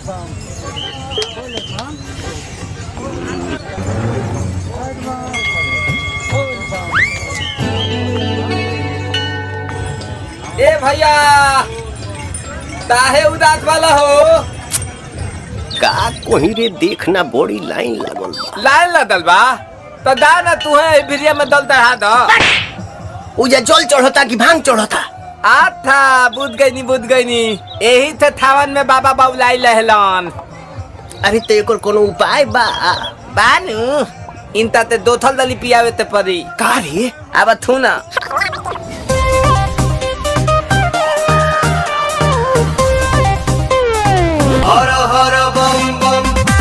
ए भैया काहे उदास वाला हो का कोही रे देखना बड़ी लाइन लागल बा लाइन लदल बा तो दा ना तू है भिरिया में दल दहा दो उजा जल चढ़ता कि भांग चढ़ता आथा बुझ गई नी बुझ गई नी यही थे थावन में बाबा बाबुलाई लहलन अरे तो एकर कोनो उपाय बा बानू इनता ते दो थल दली पियावे ते परी का रे अब थू ना हर हर बम बम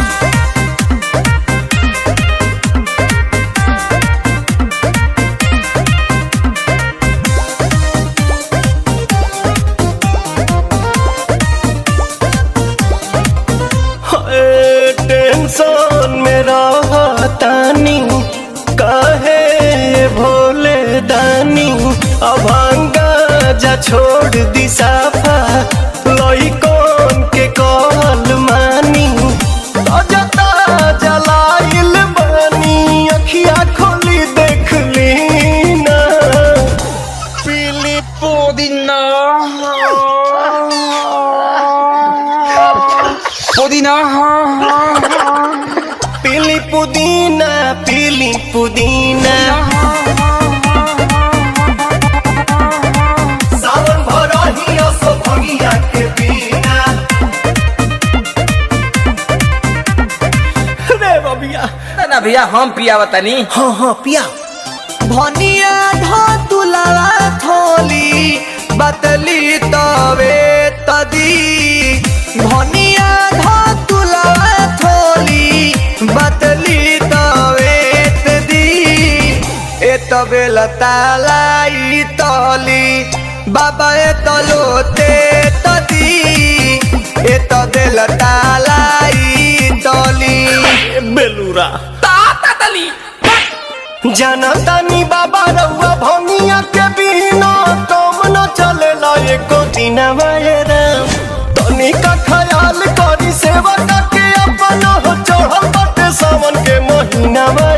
टेंशन में रहतानी काहे भोले दानी अभांगा जा छोड़ दी साफा लइकन के कहल मानी अजता जलाइल बानी अखिया खोली देख ली ना पीली पुदीना पुदीना पीली पुदीना पीली पुदीना सावन भरही असो भंगिया के बिना रे बबिया ना भैया हम पियावा तनी हाँ हाँ पिया भनिया धतुलावा थोली बतली तवे तदी भनिया धतुलावा थोली बतली तवे तदी ए तबे लतालाई तली बाबा ए तलोते तदी ए तबे लतालाई तली बेलूरा ताता तली जनतानी बाबा रउआ भंगिया के बिना तुम न चलेला एको दिन राम तनी का ख्याल करी सेवा के अपन हो चढ़ल बाटे सावन के महीना